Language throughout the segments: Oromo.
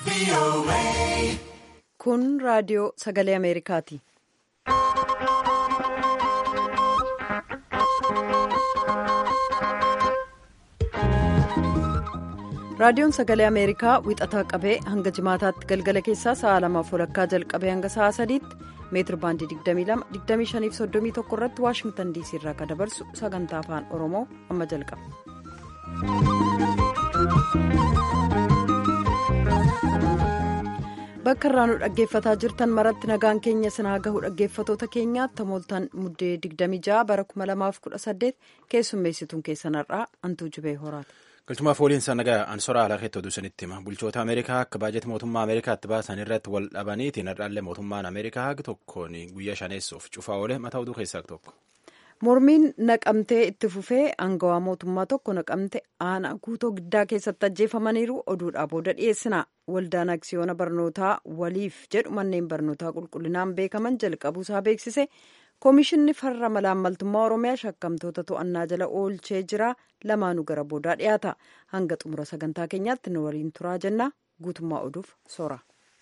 Kun raadiyoo sagalee Ameerikaati. Raadiyoon sagalee Ameerikaa wixataa qabee hanga jimaataatti galgala keessaa sa'a lamaaf walakkaa jalqabee hanga sa'a sadiitti meetir baandii 22-25-31 irratti waashingtan diisii irraa kan dabarsu sagantaa afaan oromoo amma jalqaba. bakka irraa nu dhaggeeffataa jirtan maratti nagaan keenya sinaa gahu dhaggeeffatoota keenyaatti tamooltaan muddee 26 bara 2018 keessummeessituun keessan har'aa antuu jibee horaati. galchumaaf waliinsa nagaa ansoraa alaa keetti oduu sanitti hima bulchoota ameerikaa akka baajata mootummaa ameerikaatti baasan irratti wal dhabaniitiin har'aallee mootummaan ameerikaa haga tokkoon guyyaa shaneessuuf cufaa oole mataa oduu keessaa tokko. mormiin naqamtee itti fufee aangawaa mootummaa tokko naqamte aanaa guutoo giddaa keessatti ajjeefamaniiru oduudhaa booda dhiyeessina waldaan aksiyoona barnootaa waliif jedhu manneen barnootaa qulqullinaan beekaman jalqabuusaa beeksise. koomishinni farra malaammaltummaa oromiyaa shakkamtoota to'annaa jala oolchee jira lamaanuu gara boodaa dhiyaata hanga xumura sagantaa keenyaatti nu waliin turaa jenna guutummaa oduuf soora.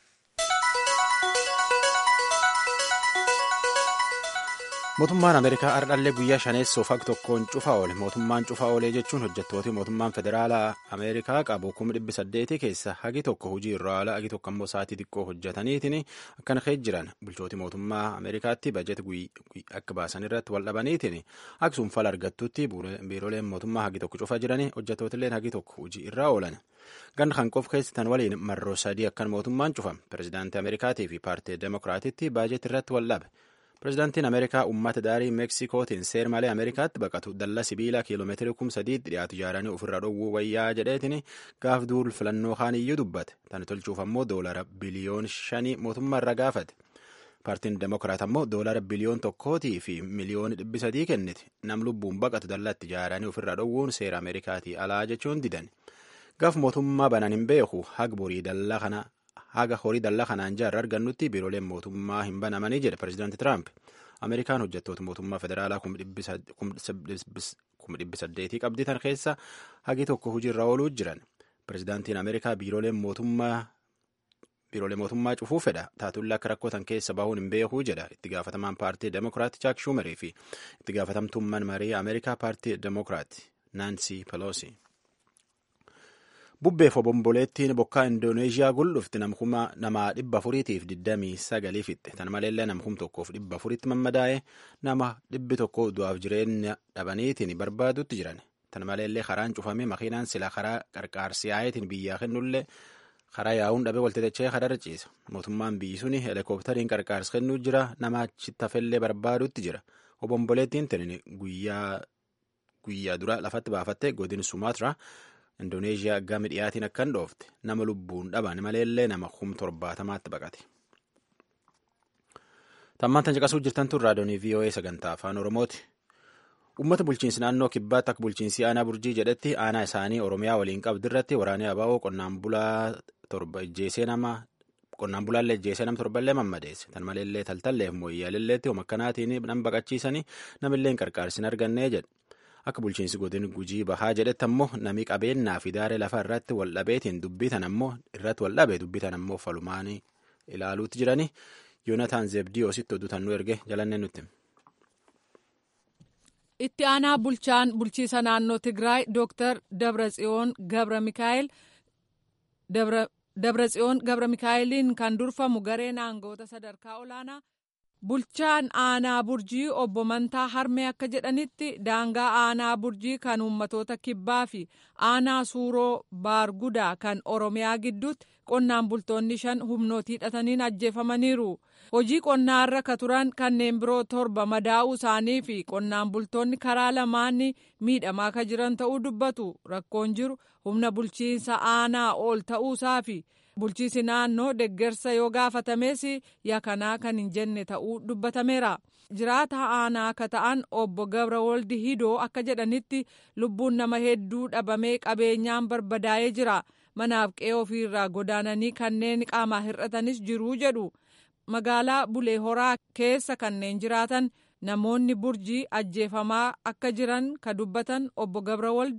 mootummaan ameerikaa ardhallee guyyaa shaneessuuf hag tokkoon cufaa oole mootummaan cufaa oolee jechuun hojjettooti mootummaan federaalaa ameerikaa qabu kuma dhibbi saddeetii keessa hagi tokko hojii irraa ala hagi tokko ammoo sa'aatii xiqqoo hojjetaniitiin akkana kee jiran bulchooti mootummaa ameerikaatti bajeeti akka baasan irratti wal dhabaniitiin akkasuma fala argattutti biirooleen mootummaa hagi tokko cufaa jiranii hojjettootilleen hagi tokko hojii irraa oolan ganna kan qof keessatan waliin marroo sadii akkan mootummaan cufame pirezidaantii ameerikaatii fi paartii demokiraatitti baajeeti irratti wal dhabe. pirezidaantiin ameerikaa uummata daarii meeksikootiin seer malee ameerikaatti baqatu dallaa sibiilaa kiiloomeetirii kum sadiitti dhiyaatu ijaaranii ofirra dhowwuu wayyaa jedheetiin gaaf duul filannoo kaan iyyuu dubbate tani tolchuuf ammoo doolara biliyoon shanii mootummaa irra gaafate paartiin demokiraat ammoo doolara biliyoon tokkootii fi miliyoon dhibbi sadii kenniti nam lubbuun baqatu dallaatti ijaaranii ofirra dhowwuun seera ameerikaatii alaa jechuun didan gaaf mootummaa banan hin beeku hag borii dallaa kana haga horii dallaa kanaan jaarra argannutti biirooleen mootummaa hin banamanii jedhe pireezidaanti tiraamp ameerikaan hojjettoota mootummaa federaalaa kuma dhibbi saddeetii qabdi tan keessa hagi tokko hojiirra ooluu jiran pireezidaantiin ameerikaa biiroolee mootummaa biiroolee mootummaa cufuu fedha taatulla akka rakkootan keessa bahuun hin beekuu jedha itti gaafatamaan paartii demokiraat chaak shumerii fi itti gaafatamtummaan marii ameerikaa paartii demokiraat naansii peloosi. bubbeef obomboleettiin bokkaa indooneeshiyaa guldhufti nama dhibba afuriitiif digdamii sagalii fixxe tan maleellee namkum tokkoof dhibba afuritti mammadaa'e nama dhibbi tokko du'aaf jireenya dhabaniitiin barbaadutti jiran tan maleellee karaan cufame makiinaan sila karaa qarqaarsi yaayetiin biyyaa kennullee karaa yaa'uun dhabe walxixachee kadarra ciisa mootummaan biyyi suni heelikooptariin qarqaarsi kennuu jira nama achitti hafellee barbaadutti jira obomboleettiin tuni guyyaa dura lafatti baafatte godin sumaatira. indooneeshiyaa gama dhiyaatiin akkan dhoofte nama lubbuun dhaban maleellee nama kum torbaatamaatti baqate. tammaan tan caqasuu jirtan tun raadiyoonii voa sagantaa afaan oromooti. uummata bulchiinsi naannoo kibbaatti akka bulchiinsi aanaa burjii jedhetti aanaa isaanii oromiyaa waliin qabdi irratti waraanee abaa'oo qonnaan bulaa torba ijjeesee nama qonnaan bulaallee ijjeesee nama torballee mammadeesse tan maleellee taltalleef mooyyaalilleetti homa akkanaatiin nama baqachiisanii namillee qarqaarsin argannee jedhe. akka bulchiinsi godin gujii bahaa jedhetti ammoo nami qabeenyaa fi daaree lafa irratti wal dhabeetiin dubbitan ammoo irratti wal dhabe dubbitan ammoo falumaanii ilaaluutti jirani yoonataan zeebdiyoositti oduutan nu erge jalannee nutti. itti aanaa bulchaan bulchiisa naannoo tigraay dooktar dabratsiyoon gabra mikaa'el dabratsiyoon gabra mikaa'eliin kan durfamu gareen aangoota sadarkaa olaanaa. bulchaan aanaa burjii obbo Mantaa Harmee akka jedhanitti daangaa aanaa burjii kan uummatoota kibbaa fi aanaa suuroo baargudaa kan oromiyaa gidduutti qonnaan bultoonni shan humnootii hidhataniin ajjeefamaniiru. hojii qonnaarra ka turan kanneen biroo torba madaa'uu isaanii fi qonnaan bultoonni karaa lamaanii miidhamaa ka jiran ta'uu dubbatu rakkoon jiru humna bulchiinsa aanaa ol ta'uusaa fi. bulchiisi naannoo deggersa yoo gaafatames yakanaa kan hin jenne ta'uu dubbatameera jiraata aanaa akka ta'an obbo gabra woldi hidoo akka jedhanitti lubbuun nama hedduu dhabamee qabeenyaan barbadaa'ee jira manaaf qe'ee ofiirraa godaananii kanneen qaamaa hir'atanis jiruu jedhu magaalaa bulee horaa keessa kanneen jiraatan namoonni burjii ajjeefamaa akka jiran ka dubbatan obbo gabra wold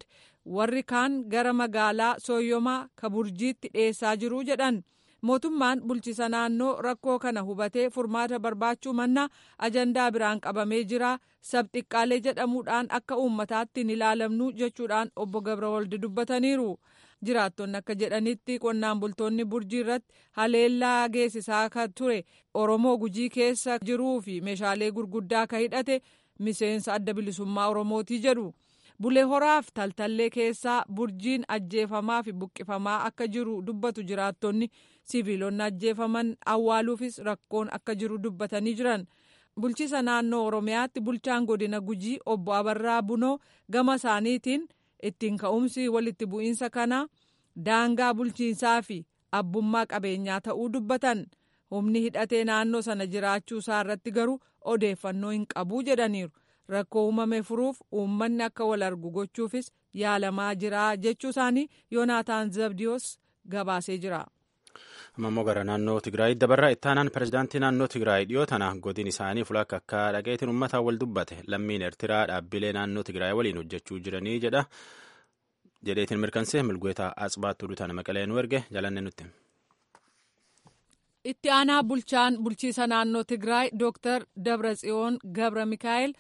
warri kaan gara magaalaa sooyyomaa ka burjiitti dhiyeessaa jiru jedhan. mootummaan bulchisa naannoo rakkoo kana hubatee furmaata barbaachuu manna ajandaa biraan qabamee jira sabxiqqaalee jedhamuudhaan akka uummataatti hin ilaalamnu jechuudhaan obbo gabrawoldi dubbataniiru jiraattonni akka jedhanitti qonnaan bultoonni burjii irratti haleellaa geessisaa kan ture oromoo gujii keessa jiruu fi meeshaalee gurguddaa ka hidhate miseensa adda bilisummaa oromootii jedhu. bulee horaaf taltallee keessaa burjiin ajjeefamaa fi buqqifamaa akka jiru dubbatu jiraattonni siviilonni ajjeefaman awwaaluufis rakkoon akka jiru dubbatanii jiran bulchiisa naannoo oromiyaatti bulchaan godina gujii obbo abarraa bunoo gama isaaniitiin ittiin ka'umsi walitti bu'iinsa kana daangaa bulchiinsaa fi abbummaa qabeenyaa ta'uu dubbatan humni hidhatee naannoo sana jiraachuu isaa irratti garuu odeeffannoo hin qabu jedhaniiru. rakkoo uumame furuuf uummanni akka wal argu gochuufis yaalamaa jira jechuu isaanii yoonaataan zabdiyoos gabaasee jira. ammoo gara naannoo tigraay dabarraa ittaanaan pirezidaantii naannoo tigraay dhiyoo tana godin isaanii fulakka akka dhaqeetiin uummataan wal dubbate lammiin eertiraa dhaabbilee naannoo tigraay waliin hojjechuu jiranii jedha jedheetiin mirkansee milgoota asbaattuu dutaan maqalee nu erge jalanne nutti. itti aanaa bulchaan bulchiisa naannoo tigraay dooktar dabratsiyoon gabra mikaa'el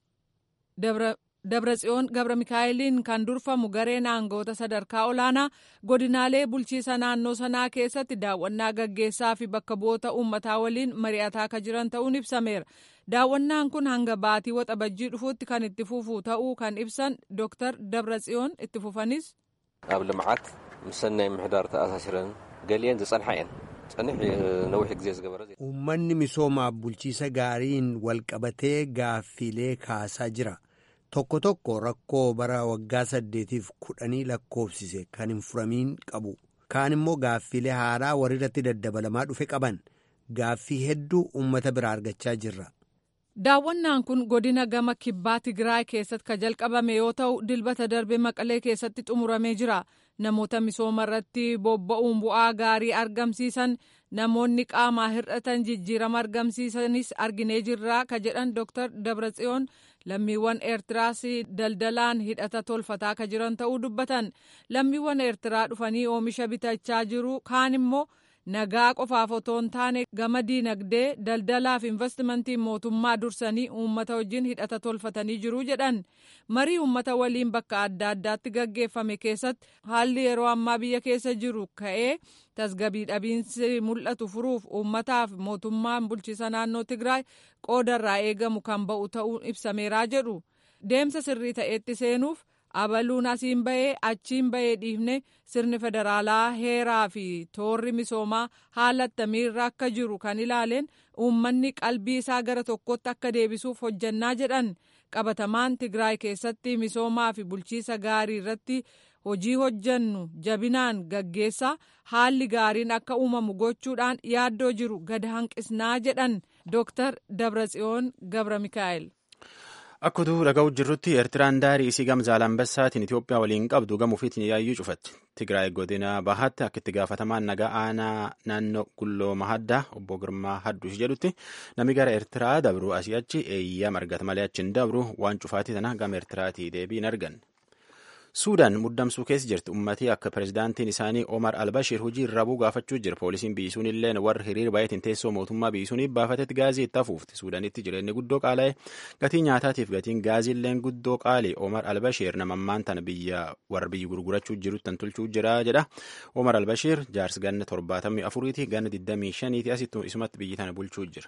dabratsiyoon gabra mikaa'eliin kan durfamu gareen aangoota sadarkaa olaanaa godinaalee bulchiisa naannoo sanaa keessatti daawwannaa gaggeessaa fi bakka bu'oota uummataa waliin mari'ataa akka jiran ta'uun ibsameera daawwannaan kun hanga baatii waxabajjii dhufuutti kan itti fufu ta'uu kan ibsan dooktar dabratsiyoon itti fufanis. ኣብ ልምዓት ምስ ሰናይ ምሕዳር ተኣሳሲረን ገሊአን ዝጸንሓ እየን ጸኒሕ ነዊሕ ግዜ ዝገበረ uummanni misoomaaf bulchiisa gaariin walqabatee gaaffiilee kaasaa jira tokko tokko rakkoo bara waggaa saddeetiif kudhanii lakkoofsise kan hin furamiin qabu kaan immoo gaaffiilee haaraa warrirratti daddabalamaa dhufe qaban gaaffii hedduu uummata biraa argachaa jirra. daawwannaan kun godina gama kibbaa tigraay keessatti ka jalqabame yoo ta'u dilbata darbe maqalee keessatti xumuramee jira namoota misooma irratti bobba'uun bu'aa gaarii argamsiisan namoonni qaamaa hir'atan jijjiirama argamsiisanis arginee jirra ka jedhan dooktar dabratsiyoon lammiiwwan eertiraas daldalaan hidhata tolfataa ka jiran ta'uu dubbatan lammiiwwan eertiraa dhufanii oomisha bitachaa jiru kaan immoo nagaa qofaaf otoo hin taane gama diinagdee daldalaaf investimentii mootummaa dursanii uummata wajjin hidhata tolfatanii jiru jedhan marii uummata waliin bakka adda addaatti gaggeeffame keessatti haalli yeroo ammaa biyya keessa jiru ka'ee tasgabii dhabiinsi mul'atu furuuf uummataaf mootummaan bulchiisa naannoo tigraay qoodarraa eegamu kan ba'u ta'uun ibsameeraa jedhu deemsa sirrii ta'etti seenuuf. abaluun asiin bahee achiin bahee dhiifne sirni federaalaa heeraa fi toorri misoomaa haala attamiirra akka jiru kan ilaaleen uummanni qalbii isaa gara tokkotti akka deebisuuf hojjannaa jedhan qabatamaan tigraay keessatti misoomaa fi bulchiisa gaarii irratti hojii hojjannu jabinaan gaggeessaa haalli gaariin akka uumamu gochuudhaan yaaddoo jiru gad hanqisnaa jedhan dooktar dabratsiyoon gabra mikaa'el. Akkutuu dhaga'u jirrutti Eertiraan daarii isii gama Zaalambessaatiin Itoophiyaa waliin qabdu gama ofiitiin yaayyuu cufatti. Tigraay godina bahaatti akka itti gaafatamaan nagaa aanaa naannoo Gulloo Mahaddaa obbo Girmaa Hadduus jedhutti namni gara Eertiraa dabru asii achi eeyyama argata malee achi hin dabru waan cufaatii sana gama Eertiraatii deebii hin arganne. Suudaan muddamsuu keessa jirti ummatii akka pirezidaantiin isaanii Omar Albashir hojii irraa bu'uu gaafachuu jira. Poolisiin biyyisuun illee warra hiriira baay'atiin teessoo mootummaa biyyisuuniif baafatetti gaazii itti hafuufti. Suudaanitti jireenyi guddoo qaala'e gatii nyaataatiif gatiin gaazii illee guddoo qaali. Omar Albashir nama ammaan tana biyya warra biyyi gurgurachuu jirutti tan tolchuu jira jedha. Omar Albashir jaarsi ganna torbaatamii afuriiti ganna digdamii shaniiti asitti isumatti biyyi tana bulchuu jira.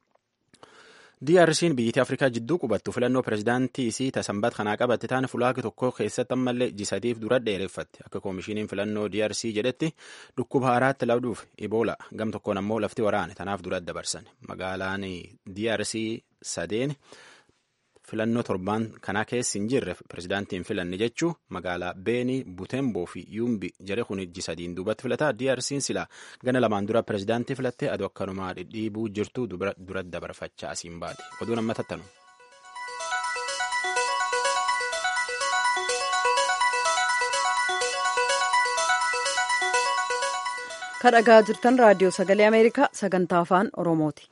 DRC'n biyyattii Afrikaa jidduu qubattu filannoo pirezidaantii isii tasambat kanaa qabatte taane fulaaki tokko keessatti ammallee jisatiif dura dheereffatti akka koomishiniin filannoo DRC jedhetti dhukkuba haaraatti labduuf Ebola gam tokkoon ammoo lafti waraane tanaaf dura dabarsan magaalaan DRC sadeen filannoo torbaan kanaa keessi hin jirre pirezidaantiin filanne jechuu magaalaa Beeni Butemboo fi Yumbi jare kun ijji sadiin duubatti filataa DRC'n sila gana lamaan dura pirezidaantii filattee aduu akkanumaa dhidhiibuu jirtu dura dabarfachaa asiin baate oduun amma tattanu. kadhagaa jirtan raadiyoo sagalee ameerikaa sagantaa afaan oromooti.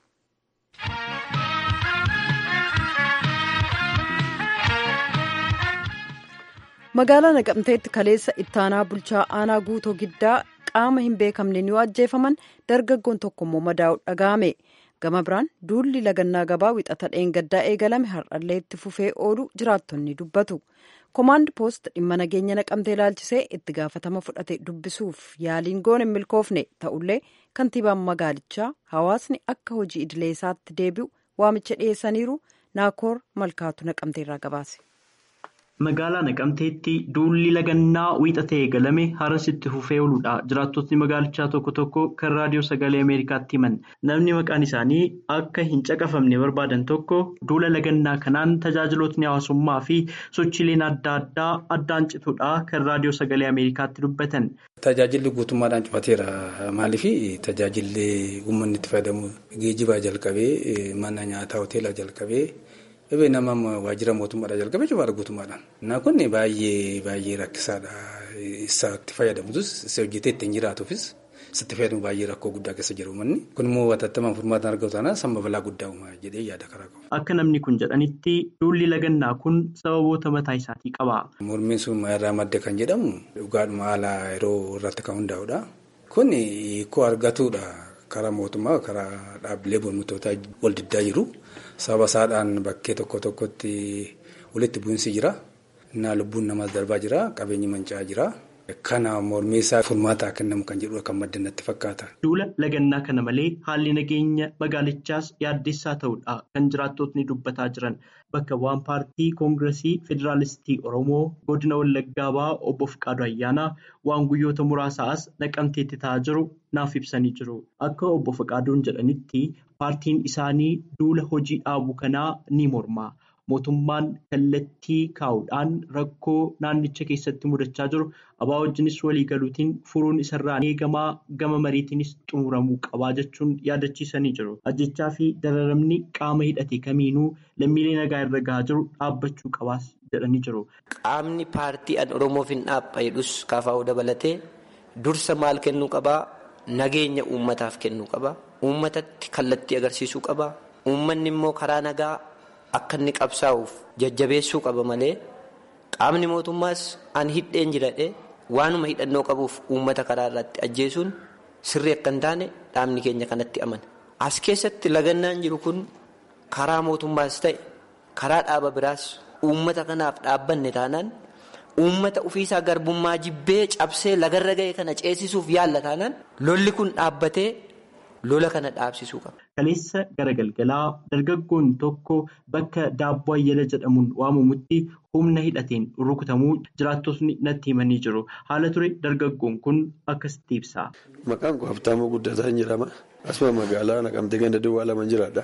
magaalaa naqamteetti kaleessa ittaanaa bulchaa aanaa guutoo giddaa qaama hin beekamneen yoo ajjeefaman dargaggoon tokko immoo madaa'u dhaga'ame gama biraan duulli lagannaa gabaa wixata dheengaddaa eegalame har'allee itti fufee oolu jiraattonni dubbatu komaand poost dhimma nageenya naqamtee ilaalchisee itti gaafatama fudhate dubbisuuf yaaliin goone hin milkoofne ta'ullee kantiibaan magaalichaa hawaasni akka hojii idilee isaatti deebi'u waamicha dhiyeessaniiru naakoor malkaatu naqamteerraa gabaase. Magaalaa Naqamteetti duulli lagannaa wiixata eegalame har'as itti fufee ooludha. Jiraattotni magaalichaa tokko tokko kan raadiyoo sagalee Ameerikaatti himan. Namni maqaan isaanii akka hin caqafamne barbaadan tokko duula lagannaa kanaan tajaajilootni hawaasummaa fi sochiileen adda addaa addaan cituudha kan raadiyoo sagalee Ameerikaatti dubbatan. Tajaajilli guutummaadhaan cufateera. Maaliif tajaajilli uummanni itti fayyadamu geejjibaa jalqabee mana nyaataa hoteelaa jalqabee. Dhibee nama waajjira mootummaadhaa jalqabee cufaadha guutummaadhaan. Innaa kun baay'ee baay'ee rakkisaadha. Isaatti fayyadamutus isa hojjetee ittiin jiraatuufis isatti fayyadamu baay'ee rakkoo guddaa keessa jiru uummanni. Kun immoo watattamaan furmaatan argamu taanaan samma balaa guddaa uumaa jedhee yaada karaa qabu. Akka namni kun jedhanitti duulli lagannaa kun sababoota mataa isaatii qaba. Mormiin sun irraa madda kan jedhamu dhugaadhuma haala yeroo irratti kan hundaa'udha. Kun hiikoo argatuudha. Karaa mootummaa karaa dhaabbilee mormitootaa wal diddaa jiru. Sababa isaadhaan bakkee tokko tokkotti walitti bu'iinsi jira. Innaa lubbuun namaas darbaa jira. Qabeenyi manca'aa jira. Kana mormii isaa furmaataa kennamu kan jedhudha kan madda natti fakkaata. Duula lagannaa kana malee haalli nageenya magaalichaas yaaddessaa ta'uudha kan jiraattotni dubbataa jiran. Bakka bu'aan paartii koongiresii federaalistii Oromoo godina Wallaggaa ba'aa obbo Fiqaadu Ayyaanaa waan guyyoota muraasaas naqamteetti ta'aa jiru naaf ibsanii jiru. Akka obbo Fiqaaduun jedhanitti paartiin isaanii duula hojii dhaabuu kanaa ni morma. Mootummaan kallattii kaa'uudhaan rakkoo naannicha keessatti mudachaa jiru abaa wajjinis waliigaluutiin furuun isarraa eegamaa gama mariitiinis xumuramuu qabaa jechuun yaadachiisanii jiru. Ajjechaa fi dararamni qaama hidhate kamiinuu lammiilee nagaa irra gahaa jiru dhaabbachuu qabaas jedhanii jiru. Qaamni paartii an Oromoof hin dhaabba jedhus kaafaa'uu dabalatee dursa maal kennuu qabaa? Nageenya uummataaf kennuu qabaa. Uummatatti kallattii agarsiisuu qabaa. Uummanni immoo karaa nagaa akka inni qabsaa'uuf jajjabeessuu qaba malee qaamni mootummaas an hidheen jiradhe waanuma hidhannoo qabuuf uummata karaa irratti ajjeesuun sirrii akka hin taane dhaabni keenya kanatti amana. As keessatti lagannaan jiru kun karaa mootummaas ta'e karaa dhaaba biraas uummata kanaaf dhaabbanne taanaan uummata ofiisaa garbummaa jibbee cabsee lagarra ga'e kana ceesisuuf yaalla taanaan lolli kun dhaabbatee lola kana dhaabsisuu qaba. Kaleessa gara galgalaa dargaggoon tokko bakka daabboo ayyala jedhamuun waamamutti humna hidhateen rukutamuu jiraattotni natti himanii jiru. Haala ture dargaggoon kun akkasitti ibsa. Maqaan koo Habtaamuu Guddataan jedhama. Asuma magaalaa Naqamtee ganda duwwaa lama jiraadha.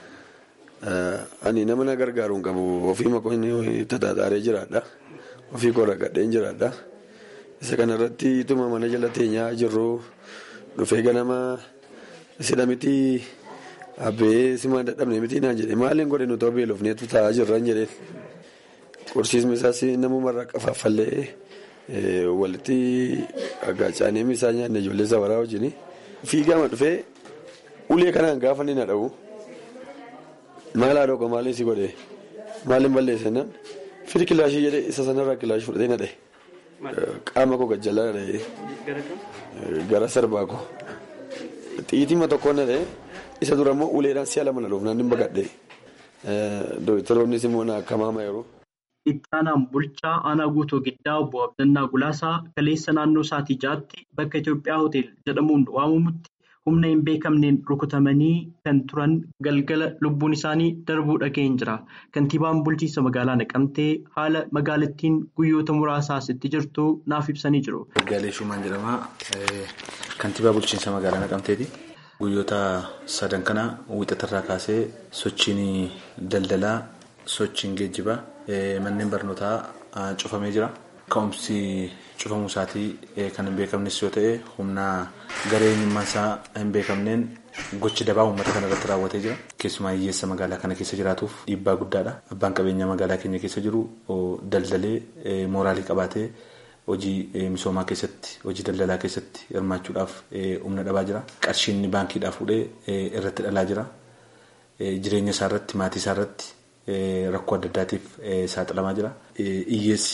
Ani nama na gargaaru hin qabu. Ofii maqoonni tataataaree jiraadha. Ofii koo rakkadheen jiraadha. Isa kanarratti ituma mana jala teenyaa jirru dhufee ganama sidha miti abbee simaan dadhabne miti naan jedhe maaliin godhe nuti beelofneetu taa'aa jirran jedheen. Qorsiisni isaas namumarraa qafaafallee walitti aggaacanii isaa nyaanne ijoollee sabaraa wajjin fiigama dhufee ulee kanaan gaafa ni na dha'u. Maal haadha oqa maaliin si godhe maaliin balleesse nan firi kilaashii jedhee isa sanarraa kilaashii fudhatee na dha'e. Qaama koo gajjallaa na dha'e. Gara sarbaa koo. Xiitima tokkoon na dha'e. Isa dura immoo uleedhaan si'a lama na dhuuf naan dhimma gadhee. Dooktaroonnis immoo na akka maama yeroo. Ittaanaan bulchaa aanaa guutuu giddaa obbo Abdannaa Gulaasaa kaleessa naannoo sa'aatii ja'aatti bakka Itoophiyaa hotel jedhamuun waamamutti humna hin beekamneen rukutamanii kan turan galgala lubbuun isaanii darbuu dhaga'een jira. Kantiibaan bulchiinsa magaalaa Naqamtee haala magaalattiin guyyoota muraasaas itti jirtu naaf ibsanii jiru. Gaalee Shumaan jedhama. Kantiibaa bulchiinsa magaalaa Naqamteeti. Guyyoota sadan kana wixatarraa kaasee sochiin daldalaa, sochiin geejjibaa. Manneen barnootaa cufamee jira. Ka'umsi cufamuu isaatii kan hin beekamnes yoo ta'e humna garee eenyummaan isaa hin beekamneen gochi dabaa uummata kana irratti raawwatee jira. Keessumaa hiyyeessa magaalaa kana keessa jiraatuuf dhiibbaa guddaadha. Abbaan qabeenyaa magaalaa keenya keessa jiru daldalee mooraalii qabaatee hojii misoomaa keessatti hojii daldalaa keessatti hirmaachuudhaaf humna dhabaa jira. Qarshiin baankiidhaa fuudhee irratti dhalaa jira. Jireenya isaa irratti maatii isaa irratti. Rakkoo adda addaatiif saaxilamaa jira. Hiyyeessi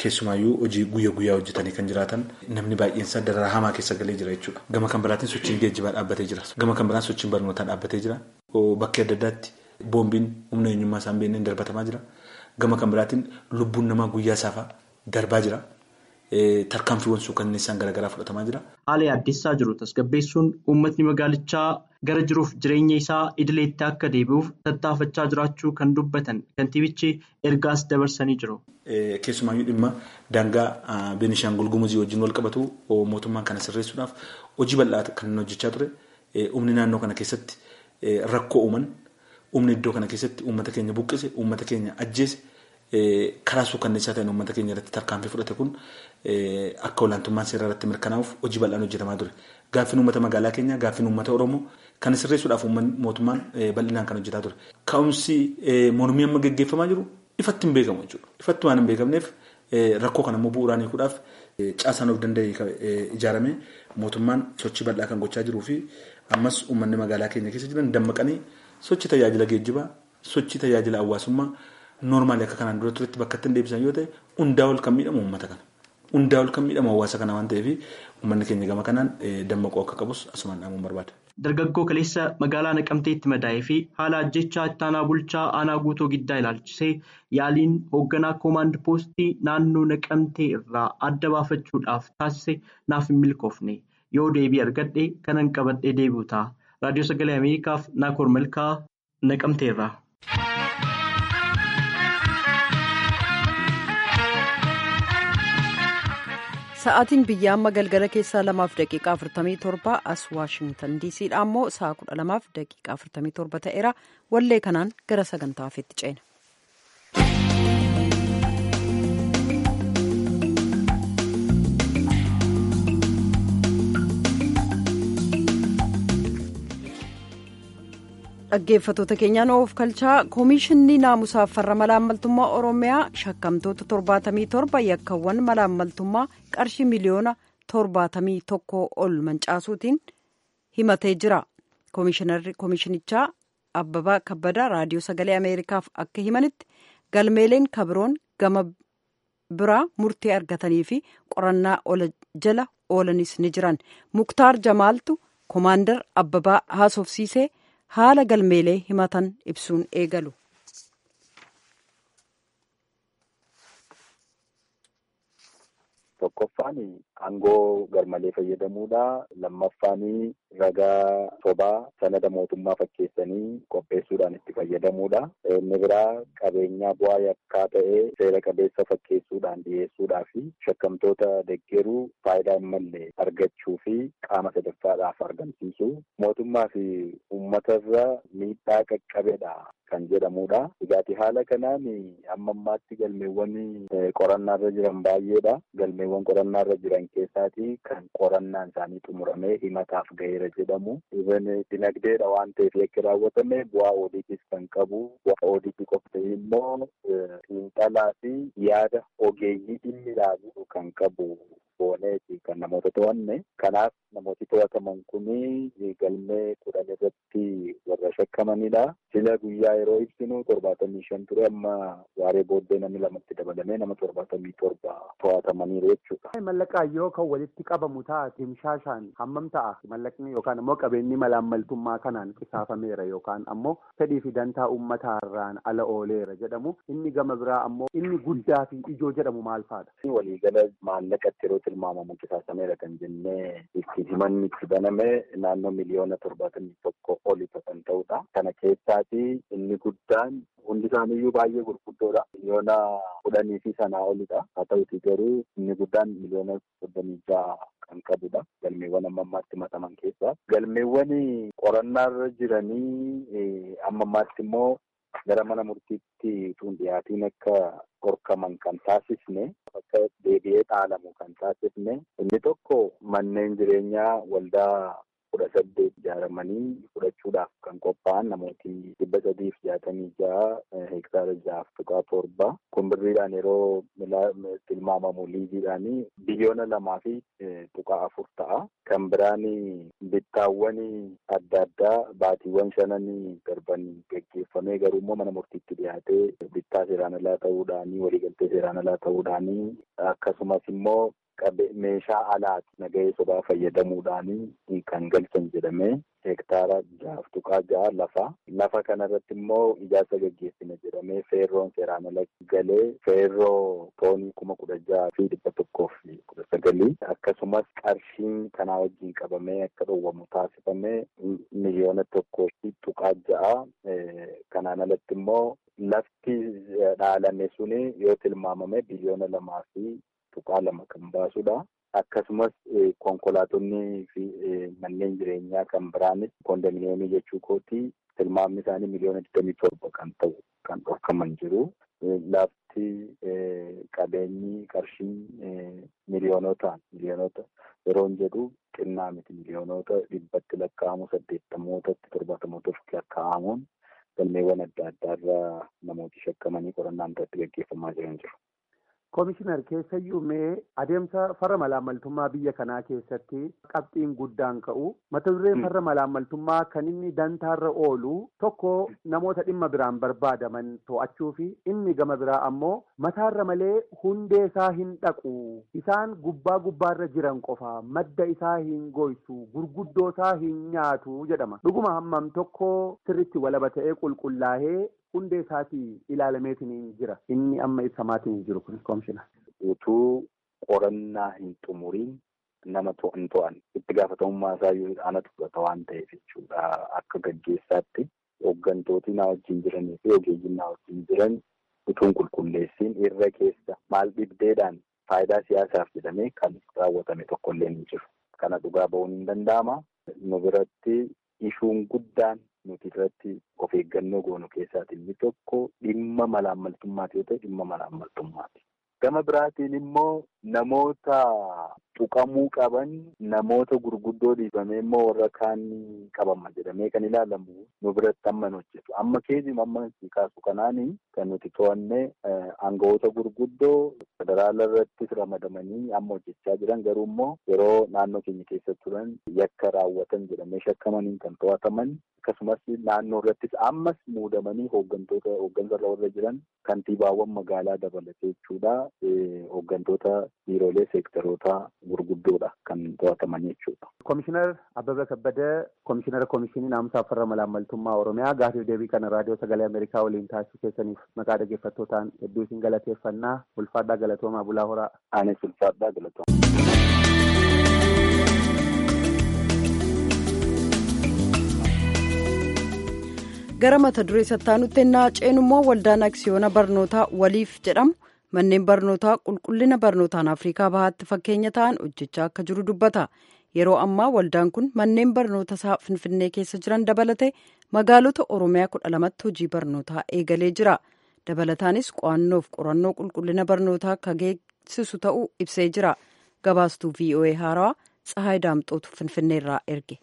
keessumaayyuu hojii guyyaa guyyaa hojjetanii kan jiraatan namni baay'eensaa dararaa hamaa keessa galee jira jechuudha. Gama kan biraatiin sochiin geejjibaa dhaabbatee jira. Gama kan biraan sochiin barnootaa dhaabbatee jira. Bakka adda addaatti boombiin humna eenyummaa isaan beekneen darbatamaa jira. Gama kan biraatiin lubbuun namaa guyyaa saafaa darbaa jira. Tarkaanfiiwwan suukanneessaan garaagaraa fudhatamaa jira. Haala yaaddessaa jiru tasgabbeessuun uummatni magaalichaa gara jiruuf jireenya isaa idileetti akka deebi'uuf tattaafachaa jiraachuu kan dubbatan kantiibichi ergaas dabarsanii jiru. Keessumaayyuu dhimma daangaa Beenishaangul Gumuzii wajjin wal qabatu mootummaan kana sirreessuudhaaf hojii bal'aa kan hojjechaa ture. Humni naannoo kana keessatti rakkoo uuman humni iddoo kana keessatti uummata keenya buqqise uummata keenya ajjeese. Karaa suukanneessaa ta'een uummata keenya irratti tarkaanfii fudhate kun akka olaantummaan seeraa irratti mirkanaa'uuf hojii bal'aan hojjetamaa ture. Gaaffiin uummata magaalaa keenyaa gaaffiin uummata Oromoo kan sirreessuudhaaf mootummaan bal'inaan kan hojjetaa ture. Ka'umsi mormii amma gaggeeffamaa jiru ifatti hin beekamu jechuudha. Ifatti waan hin beekamneef rakkoo kana immoo bu'uuraan hiikuudhaaf caasaan of danda'e ijaaramee mootummaan sochii bal'aa kan gochaa jiruu fi ammas uummanni magaalaa keenya keessa jiran dammaqanii sochii tajaajila geejjibaa, sochii tajaajila hawaasummaa. Noormaali akka kanaan dura turetti bakka ittiin deebisan yoo ta'e hundaa ol kan miidhamu uummata kana. Hundaa ol kan miidhamu hawaasa kana waan ta'eef uummanni keenya gama kanaan dammaquu akka qabus asumaan dhaamuun barbaada. Dargaggoo kaleessa magaalaa Naqamteetti madaa'ee fi haala ajjechaa itti aanaa bulchaa aanaa guutuu giddaa ilaalchisee yaaliin hoogganaa koomaand poostii naannoo Naqamtee irraa adda baafachuudhaaf taasise naaf hin milkoofne yoo deebii argadhe kanan qabadhee deebi'u ta'a. Raadiyoo Sagalee Ameerikaaf Naakoor Malkaa Naqamteerraa. Sa'aatiin biyya amma galgala keessaa lamaaf daqiiqaa afurtamii torba as waashingtan diisiidha ammoo sa'a kudha lamaaf daqiiqaa afurtamii torba ta'eera wallee kanaan gara sagantaa hafeetti ceena. dhaggeeffatoota keenyaan of kalchaa koomishinni naamusaaf farra malaammaltummaa oromiyaa shakkamtoota torbaatamii torba yakkawwan malaammaltummaa qarshii miliyoona torbaatamii tokko ol mancaasuutiin himatee jira koomishinichaa abbabaa kabbadaa raadiyoo sagalee ameerikaaf akka himanitti galmeeleen kabiroon gama biraa murtee argatanii fi qorannaa jala oolanis ni jiran muktaar jamaaltu koomaandar abbabaa haasofsiisee. haala galmeelee himatan ibsuun eegalu. Tokkoffaan aangoo garmalee fayyadamuudha. Lammaffaan ragaa sobaa sanada mootummaa fakkeessanii qopheessuudhaan itti fayyadamuudha. Inni biraa qabeenyaa bu'aa yakkaa ta'ee seera qabeessa fakkeessuudhaan dhiyeessuudhaa fi shakkamtoota deggeruu faayidaa hin malle argachuu fi qaama sadaffaadhaaf argamsiisu. Mootummaa fi uummatarra miidhaa qaqqabeedha kan jedhamudha. Egaati haala kanaan amma ammaatti galmeewwan qorannaarra jiran baay'eedha. Galmeewwan qorannaarra jiran keessaati kan qorannaan isaanii xumuramee himataaf gaheera jedhamu. Even dinagdeedha waan ta'eef yakki raawwatame bu'aa oodiitis kan qabu. Bu'aa oodiitii qofti immoo xiinxalaa fi yaada ogeeyyii dhimmi ilaalu kan qabu. Booneeti kan namoota to'anne. Kanaaf namooti to'ataman kuni galmee kudhan irratti warra shakkamanidha. Sila guyyaa yeroo ibsinu torbaatamii shan ture amma waaree booddee namni lamatti dabalamee nama torbaatamii torba to'atamaniiru jechuudha. Mallaqaayyoo kan walitti qabamu ta'a timshaashaan hammam ta'a mallaqni yookaan ammoo qabeenyi malaammaltummaa kanaan qisaafameera yookaan ammoo fedhii fi dantaa uummataarraan ala ooleera jedhamu inni gama biraa ammoo inni guddaa fi ijoo jedhamu maal fa'aadha? Waliigala maallaqatti yeroo tilmaamamu qisaasameera kan jennee itti himanni itti baname naannoo miliyoona torbaatamii tokko oli kan ta'udha. Kana keessaati inni guddaan hundi isaaniiyyuu baay'ee gurguddoodha. Miliyoona kudhanii fi sanaa olidha. Haa ta'uti garuu inni guddaan miliyoona soddomii ja'a kan qabudha. Galmeewwan amma ammaatti himataman keessaa. Galmeewwan qorannaarra jiranii amma ammaatti immoo gara mana murtiitti tun dhiyaatiin akka horkaman kan taasisne akka deebi'ee dhaalamu kan taasisne inni tokko manneen jireenyaa waldaa kudha saddeet ijaaramanii fudhachuudhaaf kan qophaa'an namooti dhibba sadiif jaatamii ja'a hektaara ja'aaf tuqaa torba kumbirriidhaan yeroo tilmaamamu liiziidhaan biliyoona lamaa fi tuqaa afur ta'a. Kan biraan bittaawwan adda addaa baatiiwwan shanan darban geggeeffamee garuu immoo mana murtiitti dhiyaatee bittaa seeraan alaa ta'uudhaanii waliigaltee seeraan alaa ta'uudhaanii akkasumas immoo meeshaa alaati nagahee sobaa fayyadamuudhaanii kan galchan jedhamee hektaara ja'aaf tuqaa ja'a lafa lafa kanarratti immoo ijaarsa gaggeessina jedhamee feerroon seeraan ala galee feerroo toonii kuma kudha ja'a fi dhibba tokkoof kudha sagalii akkasumas qarshiin kanaa wajjin qabamee akka dhowwamu taasifamee miliyoona tokkoo fi tuqaa ja'a kanaan alatti immoo lafti dhaalame suni yoo tilmaamame biliyoona lamaa fi tuqaa lama kan baasudha. Akkasumas konkolaatonni fi manneen jireenyaa kan biraanis kondominiyeemii jechuu kooti tilmaamni isaanii miliyoona digdamii torba kan ta'u kan dhorkaman jiru. Lafti qabeenyi qarshiin miliyoonotaan miliyoonota yeroo jedhu xinnaa miti miliyoonota dhibbatti lakkaa'amu saddeettamootatti torbaatamootatti lakkaa'amuun galmeewwan adda addaarraa namooti shakkamanii qorannaan irratti gaggeeffamaa jiran jiru. Koomishinar keessayyuu mee adeemsa farra malaammaltummaa biyya kanaa keessatti qabxiin guddaan ka'u mata dureen farra malaammaltummaa kan inni dantaarra oolu tokko namoota dhimma biraan barbaadaman to'achuu fi inni gama biraa ammoo mataarra malee hundee isaa hin dhaqu isaan gubbaa gubbaarra jiran qofa madda isaa hin goysu gurguddoo isaa hin nyaatu jedhama dhuguma hammam tokko sirritti walaba ta'ee qulqullaa'ee hundee isaatii ilaalameetiin jira inni amma ibsamaatiin jiru kun koomishina. Utuu qorannaa hin xumuriin nama to'an to'an itti gaafatamummaa isaa yoo anatu fudhata waan ta'eef jechuudha akka gaggeessaatti hooggantooti na wajjin jiranii fi ogeeyyiin na wajjin jiran utuun qulqulleessiin irra keessa maal dhibdeedhaan faayidaa siyaasaaf jedhamee kan raawwatame tokkollee ni jiru. Kana dhugaa ba'uun hin danda'ama. Nu biratti ishuun guddaan nuti irratti of eeggannoo goonu keessaatii inni tokko dhimma malaammaltummaati yoo ta'e dhimma malaammaltummaati. Gama biraatiin immoo namoota tuqamuu qaban namoota gurguddoo dhiibamee immoo warra kaan qabama jedhamee kan ilaalamu nu biratti amma hojjetu. Amma keessumaa amma kaasu kanaani kan nuti to'annee aangawoota gurguddoo federaala irrattis ramadamanii amma hojjechaa jiran garuu immoo yeroo naannoo keenya keessa turan yakka raawwatan jedhamee shakkamaniin kan to'ataman akkasumas naannoo irrattis ammas muudamanii hooggantoota hooggansarra warra jiran kantiibaawwan magaalaa dabalatee jechuudha. Hooggantoota biiroolee seektaroota gurguddoodha kan to'ataman jechuudha. Komishinar Abbabaa Kabbadee Komishinara Komishinii Naamusaa Farra Malaammaltummaa Oromiyaa gaafiif deebii kana raadiyoo sagalee Ameerikaa waliin taasisuu keessaniif maqaa dhaggeeffattootaan hedduu isin galateeffannaa ulfaadhaa galatoomaa bulaa horaa. Anis ulfaadhaa galatoomaa. gara mata duree sattaanutti ennaa ceenu immoo waldaan aksiyoona barnootaa waliif jedhamu manneen barnootaa qulqullina barnootaan afrikaa bahaatti fakkeenya ta'an hojjechaa akka jiru dubbata yeroo ammaa waldaan kun manneen barnoota isaa finfinnee keessa jiran dabalate magaalota oromiyaa kudha lamatti hojii barnootaa eegalee jira dabalataanis qo'annoof qorannoo qulqullina barnootaa akka geessisu ta'uu ibsee jira gabaastuu voa haarawaa tsahaay daamxootu finfinneerraa erge.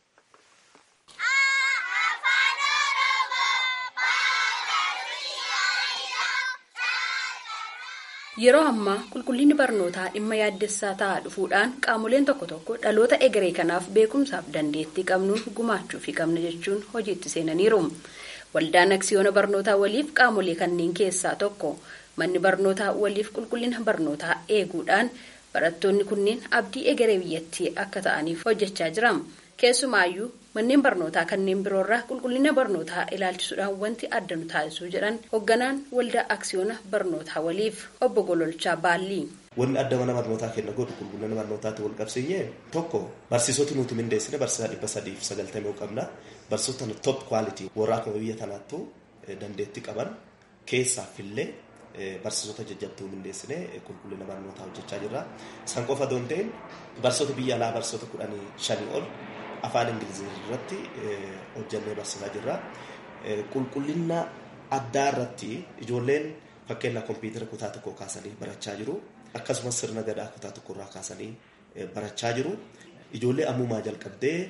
Yeroo ammaa qulqullinni barnootaa dhimma yaaddessaa ta'aa dhufuudhaan qaamoleen tokko tokko dhaloota egeree kanaaf beekumsaaf dandeettii qabnuun gumaachuufii qabna jechuun hojiitti seenaniiru. Waldaan aksiyoona barnootaa waliif qaamolee kanneen keessaa tokko manni barnootaa waliif qulqullina barnootaa eeguudhaan barattoonni kunneen abdii egeree biyyattii akka ta'aniif hojjechaa jira. Keessumaayyuu manneen barnootaa kanneen biroorraa qulqullina barnootaa ilaalchisuudhaan wanti adda nu taasisuu jedhan hoogganaan waldaa aksiyoona barnootaa waliif obbo Gololchaa Baallii. Wanni adda mana barnootaa kenna godhu qulqullina barnootaatti wal qabsiinyee tokko barsiisota nuti mindeessine barsiisaa dhibba sadiif sagaltamii qabna barsiisota top quality warra akkuma biyya tanaattu dandeettii qaban keessaafillee barsiisota jajjabduu mindeessine qulqullina barnootaa hojjechaa jirra. San qofa doon ta'in barsiisota biyya alaa barsiisota kudhanii shanii ol afaan ingilizii irratti hojjannee barsiisaa jirra. Qulqullina addaa irratti ijoolleen fakkeenyaaf kompiitara kutaa tokko kaasanii barachaa jiru. Akkasumas sirna gadaa kutaa tokko irraa kaasanii barachaa jiru. Ijoollee ammumaa jalqabdee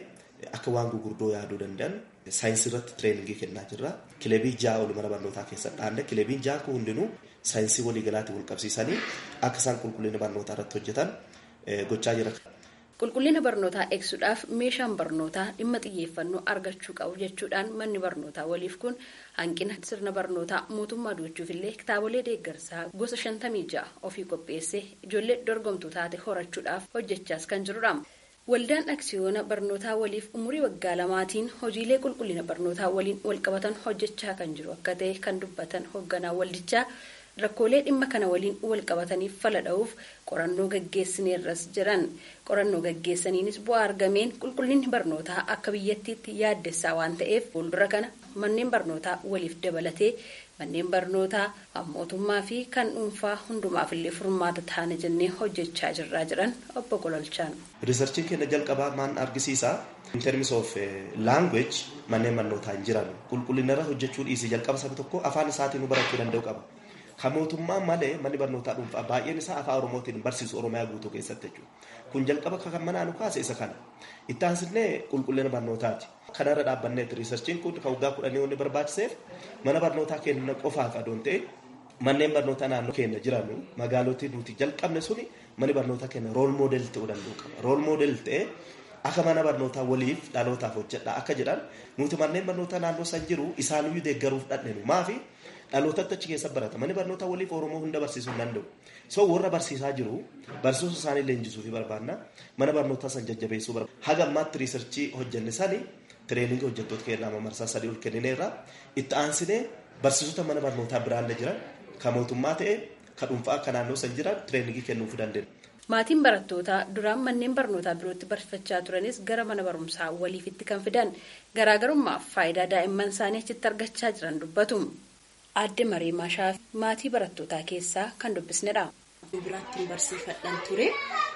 akka waan gurguddoo yaaduu danda'an saayinsii irratti tireeningii kennaa jirra. Kilebii ja'a oli mana barnootaa keessatti dhaanne kilebiin ja'a kun hundinuu saayinsii waliigalaatiin wal qabsiisanii akka isaan qulqullina barnootaa irratti hojjetan gochaa jira. Qulqullina barnootaa eegsuudhaaf meeshaan barnootaa dhimma xiyyeeffannoo argachuu qabu jechuudhaan manni barnootaa waliif kun hanqina sirna barnootaa mootummaa duuchuufillee kitaabolee deeggarsaa gosa shantamii ja'a ofii qopheessee ijoollee dorgomtuu taate horachuudhaaf hojjechaas kan jirudha. Waldaan aksiyoona barnootaa waliif umurii waggaa lamaatiin hojiilee qulqullina barnootaa waliin walqabatan hojjechaa kan jiru akka ta'e kan dubbatan hoogganaa waldichaa rakkoolee dhimma kana waliin walqabataniif fala dha'uuf qorannoo gaggeessineerras jiran qorannoo gaggeessaniinis bu'aa argameen qulqullinni barnootaa akka biyyattiitti yaaddessaa waan ta'eef fuuldura kana manneen barnootaa waliif dabalatee manneen barnootaa mootummaa fi kan dhuunfaa hundumaafillee furmaata taana jennee hojjechaa jirraa jiran obbo Gololchaan. Riisarchiin keenya jalqabaa maan argisiisa. In terms of language manneen barnootaa hin jiran qulqullinarra hojjechuu dhiisii jalqaba saba tokko afaan isaatiin barachuu danda'u qaba. Kan mootummaa malee manni barnootaa dhuunfaa baay'een isaa afaan Oromootiin barsiisu Oromiyaa guutuu keessatti jechuudha. Kun jalqaba kan manaa nu kaase isa kana. Itti aansinee qulqullina barnootaati. Kanarra dhaabbanneetti riisarchiin kun kan waggaa kudhanii wanni barbaachiseef mana barnootaa keenya qofaaf adoon ta'e manneen barnootaa naannoo keenya jiran magaalotni nuti jalqabne suni manni barnootaa keenya rool moodel ta'uu danda'u qaba. Rool moodel ta'e akka mana barnootaa waliif dhalootaaf hojjedha akka jedhan nuti manneen barnootaa naannoo san jiru isaaniyyuu deeggaruuf dhadheenu maafi dhalootatti achi keessa barata manni barnootaa waliif oromoo hunda barsiisuu hin danda'u so warra barsiisaa jiru barsiisuu isaanii leenjisuu fi barbaanna mana barnootaa san jajjabeessuu barbaanna haga ammaatti riisarchii hojjenne sani tireeningii hojjettoota keenyaa marsaa sadii ol kennineerra itti aansinee barsiisota mana barnootaa biraallee jiran kan mootummaa ta'e kan dhuunfaa akka naannoo san jiran tireeningii kennuuf dandeenya. Maatiin barattootaa duraan manneen barnootaa birootti barsiifachaa turanis gara mana barumsaa waliifitti kan fidan garaagarummaaf faayidaa daa'imman isaanii achitti argachaa jiran dubbatu. Aadde Maree Maashaa maatii barattootaa keessaa kan dubbisnedha. Biraattiin barsiifadhaan ture.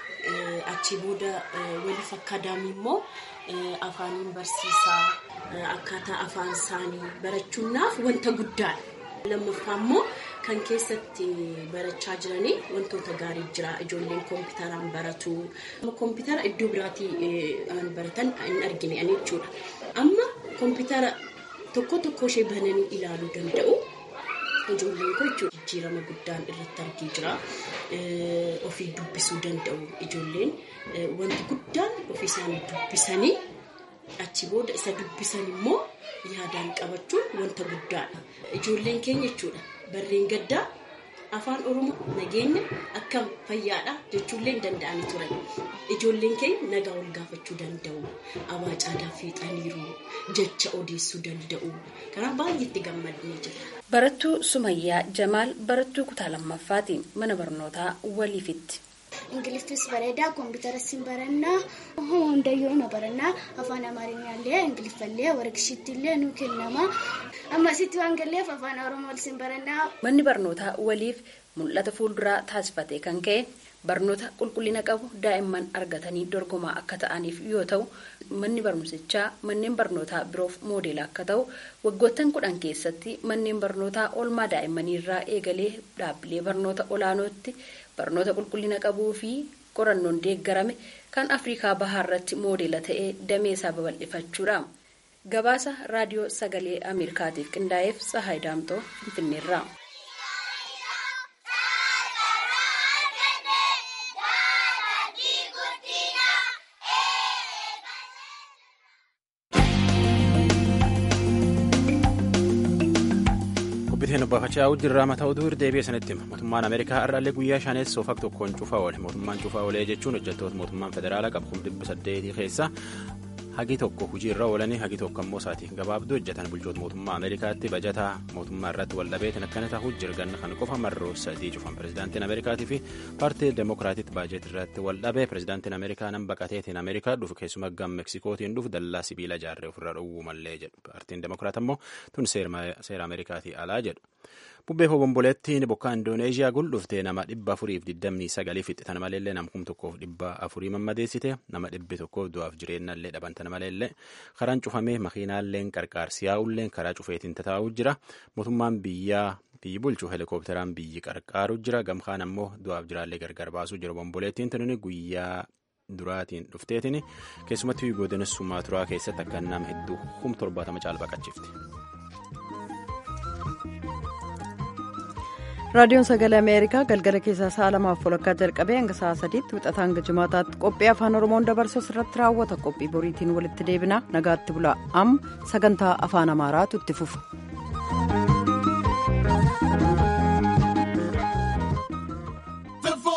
Achi booda waliif akkaadaamii immoo afaaniin barsiisaa akkaataa afaan isaanii barachuunaaf wanta guddaadha. Lammaffaa immoo kan keessatti barachaa jiranii wantoota gaarii jira. Ijoolleen kompiitaraan baratu. Kompiitara iddoo biraatii baratan hin argine jechuudha. Amma kompiitara tokko tokko ishee bananii ilaaluu danda'u. Ijoolleen kun jechuudha jijjiirama guddaan irratti argee jira. Ofii dubbisuu danda'u ijoolleen wanti guddaan ofii isaanii dubbisanii achi booda isa dubbisan immoo yaadaan qabachuun wanta guddaadha. Ijoolleen keenya jechuudha barreen gaddaa afaan oromoo nageenya akkam fayyaadha jechuullee hin danda'anii turan. Ijoolleen keenya nagaa ol gaafachuu danda'u. Abaacaadaa fiixaniiru jecha odeessuu danda'u. Kanaaf baay'eetti gammadnee jira. Barattuu Sumayyaa Jamaal barattuu kutaa lammaffaati mana barnootaa waliifitti. ingiliffis bareedaa kompiitaras hin barannaa hundayyuu nu barannaa afaan amaarinyaallee ingiliffallee warqishiittillee nu kennama ammasitti waan galleef afaan oromoolis hin barannaa. Manni barnootaa waliif mul'ata fuulduraa taasifatee kan ka'e barnoota qulqullina qabu daa'imman argatanii dorgomaa akka ta'aniif yoo ta'u manni barumsichaa manneen barnootaa biroof moodeela akka ta'u waggoottan kudhan keessatti manneen barnootaa oolmaa daa'immaniirraa eegalee dhaabbilee barnoota olaanootti barnoota qulqullina qabuu fi qorannoon deeggarame kan afrikaa bahaarratti moodeela ta'ee damee isaa babal'ifachuudha. gabaasa raadiyoo sagalee ameerikaatiif qindaa'eef tsahaay daamtoo finfinneerraa. Qubbiteen baafachaa jirraa mataa oduu deebi'ee sanitti hima. Mootummaan Ameerikaa har'aallee guyyaa shaneessoo fak tokkoon cufaa oole. Mootummaan cufaa oolee jechuun hojjettoota mootummaan federaalaa qabu kuma dhibba saddeetii keessa hagi tokko hojii irra oolanii hagi tokko ammoo isaati gabaabduu hojjetan bulchoota mootummaa Ameerikaatti bajataa mootummaa irratti wal dhabeetiin akkana ta'uu jirganna kan qofa marroo sadii cufan pirezidaantiin Ameerikaatii fi paartii deemokiraatiitti baajet irratti wal dhabee pirezidaantiin Ameerikaa nan baqateetiin Ameerikaa dhufu keessumaa gam Meksikootiin dhufu dallaa sibiila ijaarree ofirra dhowwuu mallee jedhu paartiin deemokiraat ammoo tun seera Ameerikaatii alaa jedhu. Bubbee hobomboleettiin bokkaa Indooneeziyaa guldhuftee nama dhibba afuriif digdamii sagalii fixxitan maleellee nama kum tokkoof dhibba afurii mammadeessite nama dhibbi tokkoof du'aaf jireenyallee dhabantan maleellee karaan cufamee makiinaalleen qarqaarsi yaa'ulleen karaa cufeetiin tataa'uu jira mootummaan biyyaa biyyi bulchu helikoophteraan biyyi qarqaaru jira gamkaan ammoo du'aaf jiraallee gargar baasuu jira obomboleettiin tunini guyyaa duraatiin dhufteetiin keessumattuu godina sumaaturaa keessatti akka nama hedduu kum torbaatama caal baqachifte. raadiyoon sagalee ameerikaa galgala keessaa sa'a lamaaf walakkaa jalqabee hanga sa'a sadiitti wixataa hanga jimaataatti qophii afaan oromoon dabarsu irratti raawwata qophii boriitiin walitti deebina nagaatti bulaa amma sagantaa afaan amaaraatu itti fufa.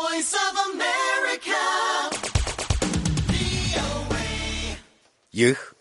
ይህ